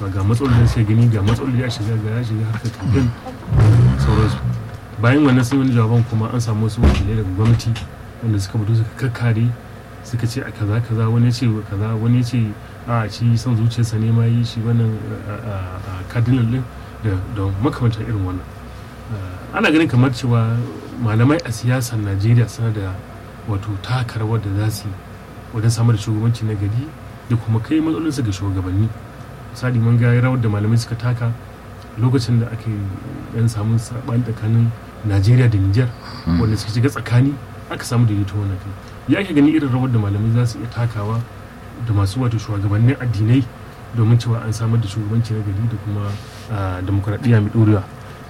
cewa ga matsalolin sai gani ga matsalolin ya shiga ga ya shiga harkar kamfen sauransu bayan wannan sun wani jawaban kuma an samu wasu wakilai daga gwamnati wanda suka fito suka kakkare suka ce a kaza kaza wani ya ce kaza wani ya ce a shi son zuciyarsa ne ma yi shi wannan cardinal din da makamantar irin wannan ana ganin kamar cewa malamai a siyasar najeriya suna da wato taka rawar da za su yi wajen samar da shugabanci na gari da kuma kai matsalolinsu ga shugabanni misali mun ga rawar da malamai suka taka lokacin da ake yan samun saɓani tsakanin najeriya da niger wanda suka shiga tsakani aka samu daidaito wannan kai ya ake gani irin rawar da malamai za su iya takawa da masu wato shugabannin addinai domin cewa an samar da shugabanci na gari da kuma demokuraɗiyya mai ɗorewa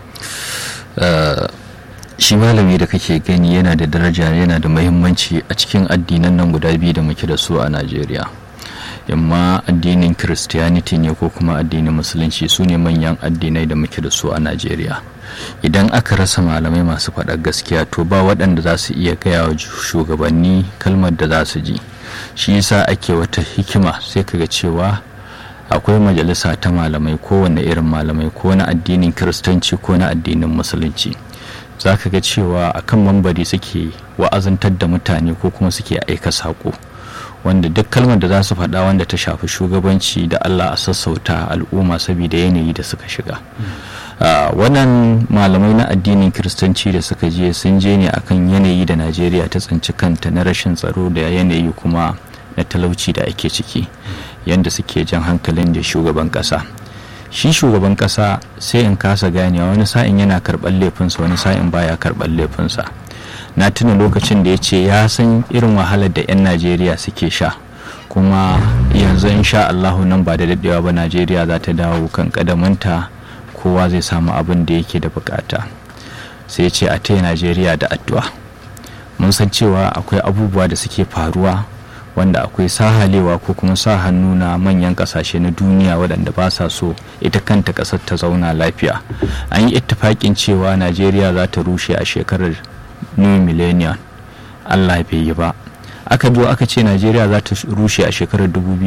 shi malami da kake gani yana da daraja yana da mahimmanci a cikin addinan nan guda biyu da muke da su a najeriya yamma addinin christianity ne ko kuma addinin musulunci su ne manyan addinai da muke da su a najeriya idan aka rasa malamai masu faɗar gaskiya to ba waɗanda za su iya gaya wa shugabanni kalmar da za su ji shi yasa ake wata hikima sai kaga cewa akwai majalisa ta malamai kowane irin malamai ko na addinin kiristanci ko na addinin musulunci za ka ga cewa akan mambari suke wa'azantar da mutane ko kuma suke aika saƙo wanda duk kalmar da za su faɗa wanda ta shafi shugabanci da allah a sassauta al'umma saboda yanayi da suka shiga wannan malamai na addinin kiristanci da suka je sun je ne akan yanayi da najeriya ta tsinci kanta na rashin tsaro da yanayi kuma na talauci da ake ciki yadda suke jan hankalin da shugaban ƙasa shi shugaban ƙasa sai in kasa ganewa wani sa'in yana karɓar laifinsa wani sa'in baya karɓar laifinsa na tuna lokacin da ya ce ya san irin wahalar da 'yan najeriya suke sha kuma yanzu insha allahu nan ba da daɗewa ba najeriya za ta dawo kan ƙadamanta kowa zai samu abin da yake da bukata sai ce a taya najeriya da addu'a mun san cewa akwai abubuwa da suke faruwa wanda akwai sahalewa ko kuma sa hannu na manyan kasashe na duniya waɗanda ba sa so ita kanta ƙasar ta zauna lafiya an yi ittifaƙin cewa najeriya za ta rushe a shekarar new millennium allah bai yi ba aka zo aka ce najeriya za ta rushe a shekarar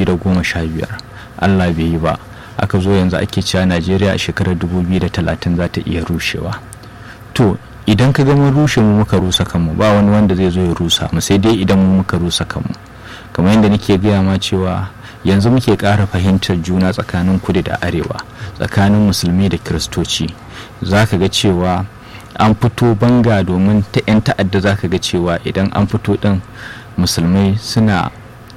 2015 allah bai yi ba aka zo yanzu ake cewa najeriya a shekarar 2030 za ta iya rushewa to idan ka gama rushe mu muka rusa kanmu ba wani wanda zai zo ya rusa mu sai dai idan mu muka rusa kanmu kamar yadda nake gaya ma cewa yanzu muke ƙara fahimtar juna tsakanin kudu da arewa tsakanin musulmi da kiristoci za ka ga cewa an fito banga domin ta 'yan ta'adda za ka ga cewa idan an fito ɗin musulmai suna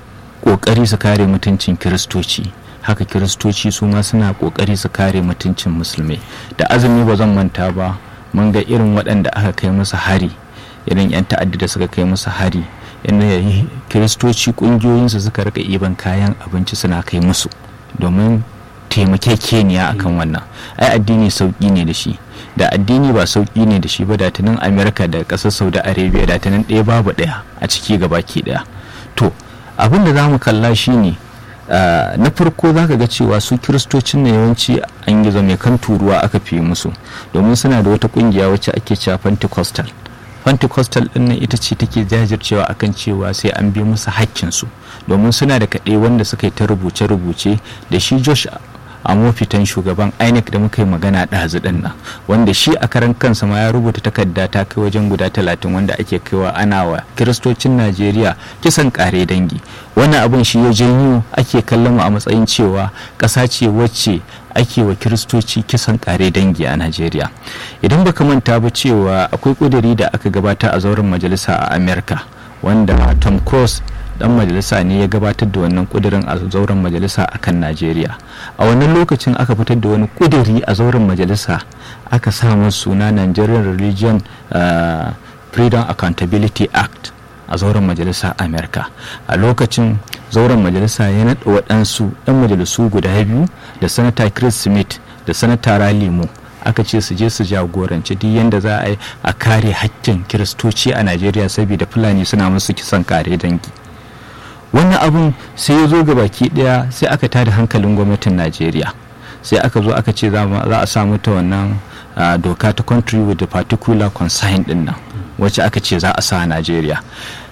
ƙoƙari su kare mutuncin kiristoci haka kiristoci su ma suna ƙoƙari su kare mutuncin musulmai da azumi ba zan manta ba mun ga irin waɗanda aka kai musu hari irin 'yan ta'adda da suka kai musu hari inda kiristoci ƙungiyoyinsu suka rika iban kayan abinci suna kai musu domin taimakekeniya akan wannan ai addini sauƙi ne da shi da addini ba sauƙi ne da shi ba da tunan amerika da ƙasar saudi arabia da tunan ɗaya babu ɗaya a ciki gabaki ɗaya to abin da za mu kalla shine Uh, na farko za ka ga cewa su kiristocin na yawanci an gizo mai kan turuwa aka fi musu domin suna da wata kungiya wacce ake cewa pentecostal pentecostal din nan ita ce take jajircewa akan cewa sai an bi musu hakkinsu domin suna da kaɗai wanda suka yi ta rubuce-rubuce da shi josh a mafitan shugaban inec da muka yi magana ɗazu ɗin nan wanda shi a karan kansa ma ya rubuta takarda ta kai wajen guda talatin wanda ake kaiwa ana wa kiristocin najeriya kisan kare dangi wannan abin shi ya janyo ake kallon mu a matsayin cewa ƙasa ce wacce ake wa kiristoci kisan kare dangi a najeriya idan baka manta ba cewa akwai ƙuduri da aka gabata a zauren majalisa a amerika wanda tom cruise dan majalisa ne ya gabatar da wannan kudirin a zauren majalisa a kan najeriya a wannan lokacin aka fitar da wani kudiri a zauren majalisa aka samu suna nigerian religion uh, freedom accountability act a zauren majalisa amerika a lokacin zauren majalisa ya naɗa waɗansu 'yan majalisu guda biyu da sanata chris smith da sanata ralimo aka ce su je su jagoranci duk yadda za a yi a kare hakkin kiristoci a najeriya saboda fulani suna musu kisan kare dangi wannan abun sai ya zo ga baki daya sai aka tada hankalin gwamnatin najeriya sai aka zo aka ce za a samu ta wannan doka ta country with the particular concern din nan wacce aka ce za a sa a najeriya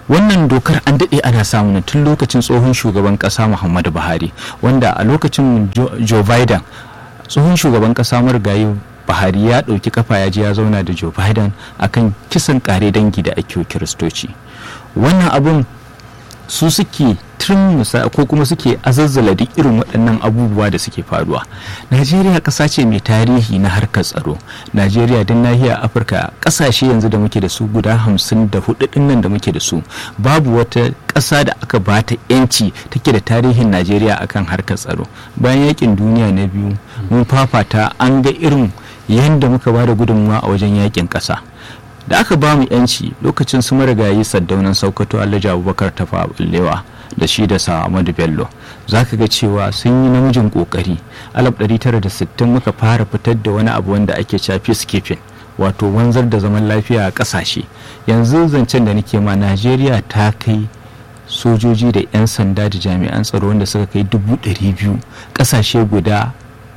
wannan dokar an daɗe ana samun tun lokacin tsohon shugaban ƙasa muhammadu buhari wanda a lokacin joe biden tsohon shugaban ƙasa marigayi buhari ya ɗauki kafa ya je ya zauna da joe biden akan kisan ƙare dangi da ake kiristoci wannan abun su suke turmusa ko kuma suke azazzala duk irin waɗannan abubuwa da suke faruwa najeriya ƙasa ce mai tarihi na harkar tsaro najeriya don nahiyar afirka ƙasashe yanzu da muke da su guda hamsin da hudu nan da muke da su babu wata ƙasa da aka bata yanci take da tarihin najeriya akan harkar tsaro bayan yakin duniya na biyu mun fafata an ga irin yadda muka ba da gudunmawa a wajen yakin ƙasa da aka ba mu yanci lokacin su marigayi saddaunan saukato alhaji abubakar tafa bullewa da shi da Ahmadu Bello za ka ga cewa sun yi namijin kokari 1960 muka fara fitar da wani abu wanda ake cewa peacekeeping wato wanzar da zaman lafiya a kasashe yanzu zancen da nake ma Najeriya ta kai sojoji da 'yan sanda da jami'an tsaro wanda suka kai dubu biyu kasashe guda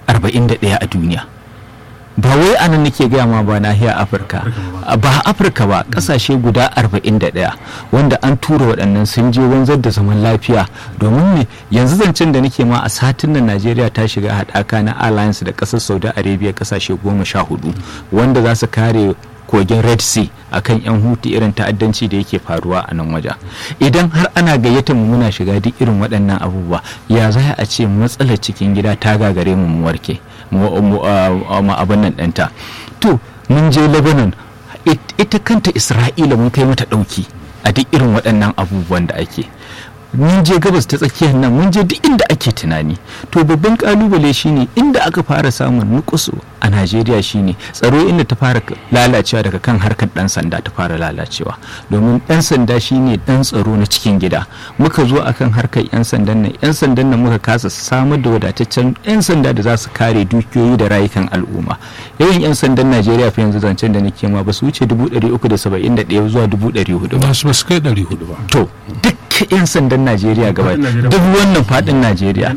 41 a duniya ba wai anan nake gaya ma ba nahiyar afirka ba afirka ba kasashe guda 41 wanda an tura waɗannan sun je wanzar da zaman lafiya domin ne yanzu zancen da nake ma a satin nan najeriya ta shiga haɗaka na alliance da ƙasar saudi arabia kasashe goma sha hudu wanda za su kare kogin red sea akan yan hutu irin ta'addanci da yake faruwa a nan wajen idan har ana gayyata mu muna shiga duk irin waɗannan abubuwa ya za a ce matsalar cikin gida ta gagare mu mu warke mu abin nan ɗanta to mun je lebanon ita kanta isra'ila mun kai mata ɗauki a duk irin waɗannan abubuwan da ake mun je gabas ta tsakiyar nan mun je duk inda ake tunani to babban kalubale shine inda aka fara samun nukusu a najeriya shine tsaro inda ta fara lalacewa daga kan harkar dan sanda ta fara lalacewa domin dan sanda shine dan tsaro na cikin gida muka zo akan harkar yan sandan nan yan sandan nan muka kasa samar da wadataccen yan sanda da za su kare dukiyoyi da rayukan al'umma yawan yan sandan najeriya fa yanzu zancen da nake ma ba su wuce 371 zuwa 400 ba su kai 400 ba to duk 'yan sandan najeriya gaba duk wannan fadin najeriya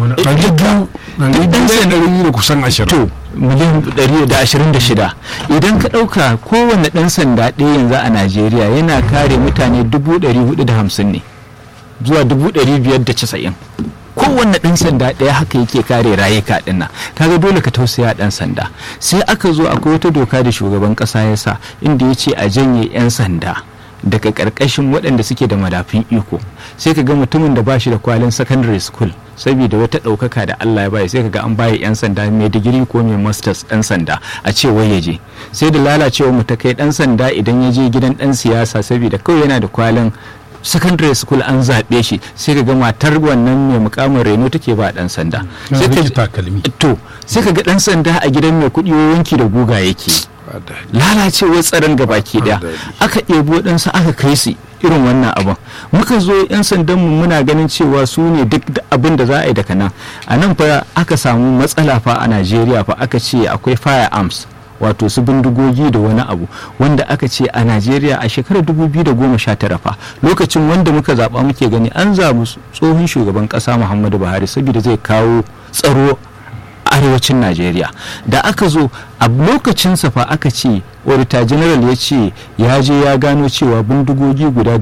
ɗari da kusan ashirin to miliyan 126 idan ka ɗauka kowane ɗan sanda ɗaya yanzu a najeriya yana kare mutane 450 ne zuwa 590 kowanne ɗan sanda ɗaya haka yake kare rayuka ɗin kaga dole ka tausaya ɗan sanda sai aka zo akwai wata doka da shugaban ƙasa ya sa inda ya ce a janye 'yan sanda daga ƙarƙashin waɗanda suke da madafin iko sai ka ga mutumin da ba shi da kwalin secondary school saboda wata ɗaukaka da Allah ya bayi sai ka ga an bayi 'yan sanda mai digiri ko mai masters ɗan sanda a ce wai ya je sai da lalacewa mu ta kai ɗan sanda idan ya je gidan ɗan siyasa saboda kawai yana da kwalin secondary school an zaɓe shi sai ka ga matar wannan mai mukamin reno take ba ɗan sanda sai ka to sai ka ga ɗan sanda a gidan mai kuɗi wanki da guga yake lalacewar tsaron gabaki daya aka ɗebo waɗansu aka kai su irin wannan abin muka zo 'yan sandan mu muna ganin cewa su ne duk abin da za a yi daga nan a nan fa aka samu matsala fa a najeriya fa aka ce akwai firearms wato su bindigogi da wani abu wanda aka ce a najeriya a shekarar 2019 fa lokacin wanda muka zaba muke gani an zabu tsohon shugaban kasa muhammadu buhari saboda zai kawo tsaro arewacin najeriya da aka zo a lokacin fa aka ce auditor general ya ce ya je ya gano cewa bindigogi guda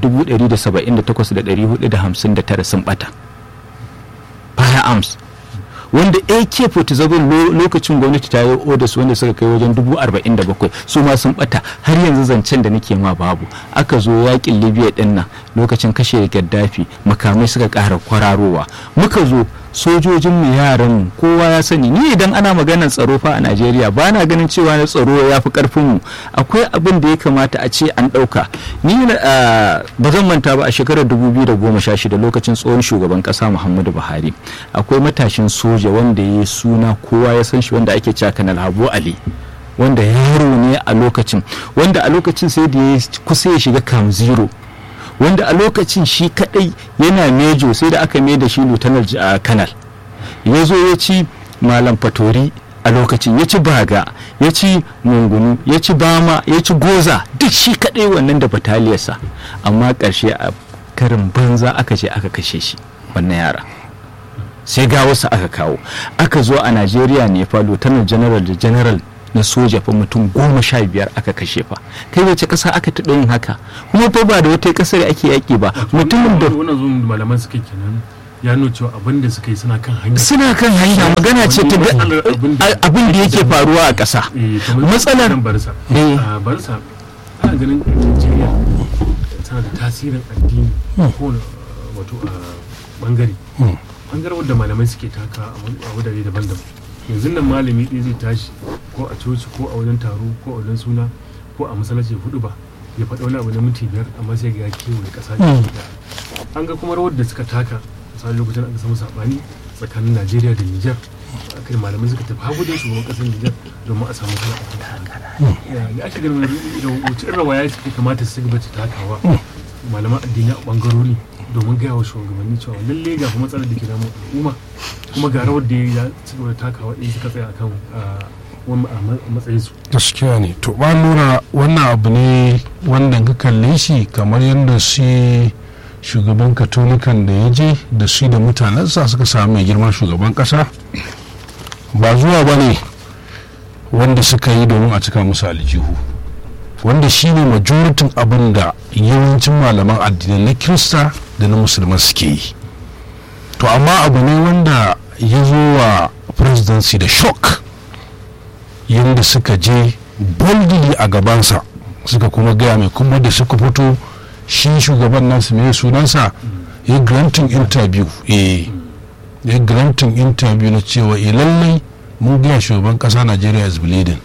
178,459 sun bata firearms wanda ak-47 lokacin gwamnati ta yi orders wanda suka kai wajen 47,000 su ma sun bata har yanzu zancen da nake ma babu aka zo yakin libya din nan lokacin kashe gaddafi makamai suka kara kwararowa muka zo sojojin mu yaran kowa ya sani ni idan ana maganar tsaro fa a Najeriya ba na ganin cewa na tsaro ya fi karfin mu akwai abin da ya kamata a ce an ɗauka ni ba zan manta ba a shekarar 2016 lokacin tsohon shugaban ƙasa Muhammadu Buhari akwai matashin soja wanda ya yi suna kowa ya san shi wanda ake cewa Kanal Habu Ali wanda yaro ne a lokacin wanda a lokacin sai da ya kusa ya shiga kam zero wanda a lokacin shi kadai yana mejo sai da aka mai da shi lieutenant kanal ya zo ya ci malam fatori a lokacin ya ci baga ya ci mungunu ya ci bama ya ci goza duk shi kadai wannan da bataliyarsa amma karshe a karin banza aka ce aka kashe shi wannan yara sai ga wasu aka kawo aka zo a najeriya ne fa lieutenant general da general na soja fa mutum goma sha biyar aka kashe fa kai wace ƙasa aka taɓa yin haka kuma fa ba da wata ƙasar ake yaƙi ba mutumin da wannan zuwan da malaman suka kenan ya nuna cewa abin da suka yi suna kan hanya suna kan hanya magana ce ta ga- abin da yake faruwa a ƙasa Eh, kamar matsalar nan barsa Eh. a barsa ana ganin Najeriya tana da tasirin addini ko wato a bangare bangaren wadda malamai suke taka a wani- a wadare daban-daban yanzu nan malami ɗaya zai tashi ko a coci ko a wajen taro ko a wajen suna ko a masallaci hudu ba ya faɗa wani abu na minti biyar amma sai ga ya kewaye ƙasa da an ga kuma rawar da suka taka misali lokacin da aka samu saɓani tsakanin najeriya da nijar kai malamai suka tafi hagu da shugaban ƙasar nijar domin a samu kala a kan ya ake ganin wani irin wace irin rawaya ya kamata su gaba ta takawa malaman addini a ɓangarori domin gaya wa shugabanni cewa lalle ga fa matsalar da ke damu al'umma kuma ga rawar da ya ci gaba da takawa in suka tsaya akan ah, wani a ma- a matsayinsu gaskiya ne to ba lura wannan abu ne wanda ka kalle shi kamar yadda shi shugaban katolikan da ya je da shi da mutanensa suka samu mai girman shugaban kasa ba zuwa ba ne wanda suka yi domin a cika musu aljihu wanda shi ne majoritin abin da yawancin malaman addinai na kirista da na musulman suke yi to amma abu ne wanda ya zo wa presidency da shock yadda suka je boldly a gabansa suka kuma gaya mai kuma da suka fito shi shugaban nasu mai sunansa ya granting interview eh ya granting interview na cewa eh lallai mun gaya shugaban kasa Nigeria is bleeding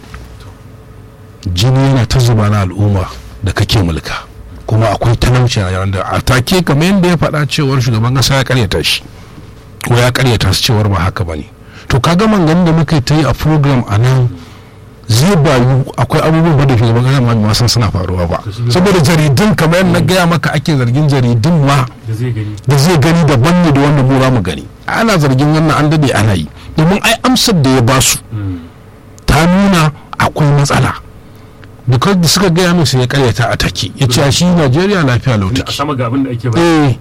jini yana ta zuba na al'umma da kake mulka kuma akwai talauci a yaran da a take kamar yadda ya faɗa cewar shugaban kasa ya karyata shi ko ya karyata su cewar ba haka bane to kaga mangan da muka ta yi a program a nan zai bayu akwai abubuwan ba da shugaban kasa ma bai san suna faruwa ba saboda jaridun kamar yadda na gaya maka ake zargin jaridun ma da zai gani da zai gani daban ne da wanda mu za mu gani ana zargin wannan an dade ana yi domin ai amsar da ya basu ta nuna akwai matsala because da suka gaya min sai ya karyata a take ya ce shi Najeriya lafiya lau a take sama ga abin da ake ba eh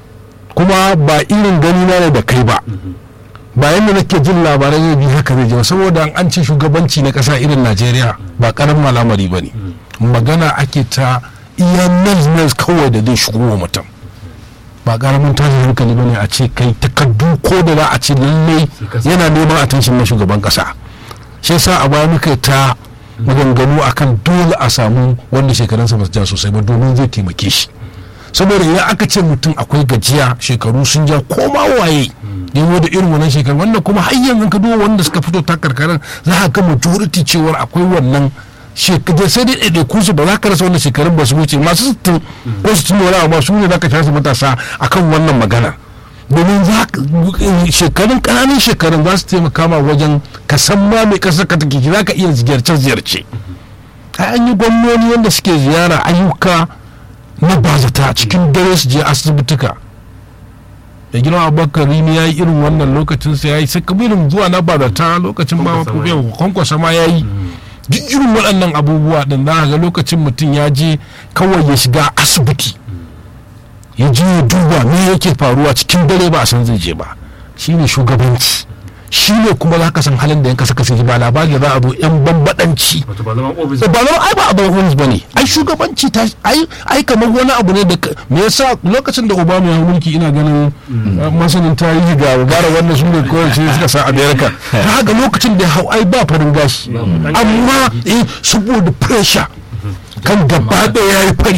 kuma ba irin gani na ne da kai ba ba yadda nake jin labarai zai bi haka zai je ba saboda an ce shugabanci na kasa irin najeriya ba karamin al'amari ba ne magana ake ta iya nas kawai da zai shigo wa mutum ba karamin tashin hankali ba ne a ce kai takardu ko da za a ce lallai yana neman attention na shugaban kasa shi yasa a baya muka yi ta maganganu akan dole a samu wanda shekarunsa ba su ja sosai ba domin zai taimake shi saboda idan aka ce mutum akwai gajiya shekaru sun ja koma waye yawo da irin wannan shekaru wanda kuma har yanzu ka duba wanda suka fito ta karkarar za ka ga majority cewar akwai wannan shekaru sai dai ɗaiɗaiku su ba za ka rasa wannan shekarun ba su wuce masu sittin ko sittin da wani abu ba su ne za ka shasa matasa akan wannan magana domin za ka- shekarun ƙananan shekarun za su taimaka ma wajen ka san ma mai ƙasar ka take za ka iya ziyarce-ziyarce ai an yi gwamnoni wanda suke ziyara ayyuka na bazata cikin dare su je asibituka da gina abubakar rini ya yi irin wannan lokacin sa ya yi sai irin zuwa na bazata lokacin ba Kwankwasa ma ya yi. kwankwasa ma ya yi duk irin waɗannan abubuwa ɗin za ka ga lokacin mutum ya je kawai ya shiga asibiti ya je ya duba me yake faruwa cikin dare ba a san zai je ba shine shugabanci shi ne kuma za ka san halin da yanka saka sai ba labari da za a zo yan bambadanci wato ba zama ofis ba zama ai ba abin wani ba ne ai shugabanci ta ai ai kamar wani abu ne da ka- me yasa lokacin da obama ya hau mulki ina ganin uh, masanin tarihi ga bara wannan su ne kawai sai suka sa america ta haka lokacin da ya hau ai ba farin gashi amma eh saboda pressure kan gaba da ya yi fari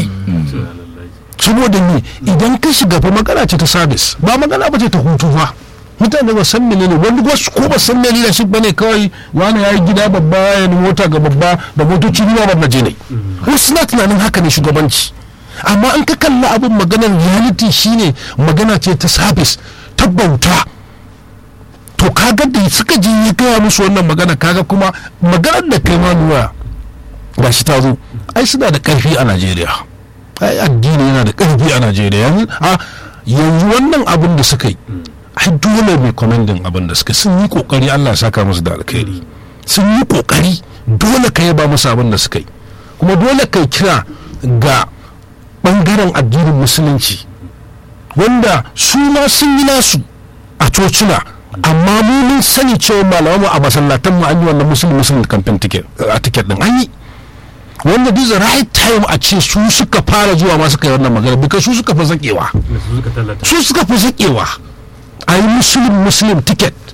saboda me idan ka shiga fa magana ce ta service ba magana ba ce ta hutu fa mutane ba san menene wani wasu ko ba san menene shi bane kawai wani ya yi gida babba ya yi mota ga babba da motoci biyu ba na je ne wasu na tunanin haka ne shugabanci amma in ka kalli abin maganar reality shine magana ce ta service ta bauta to kaga da suka je ya gaya musu wannan magana kaga kuma maganar da kai ma nuna gashi ta zo ai suna da karfi a najeriya ai addini yana da karfi a najeriya yanzu a yanzu wannan abin da suka yi ai dole mai commending abin da suka sun yi kokari allah ya saka musu da alkhairi sun yi kokari dole ka yaba musu abin da suka yi kuma dole ka kira ga bangaren addinin musulunci wanda su ma sun yi nasu a cocina amma mu mun mun sani cewa malaman mu a masallatan mu an yi wannan musulun musulun campaign ticket a ticket din an yi wanda this the right time a ce su suka fara zuwa ma suka yi wannan magana because su suka fi zakewa da su suka tallata su suka fi zakewa a yi musulun musulun ticket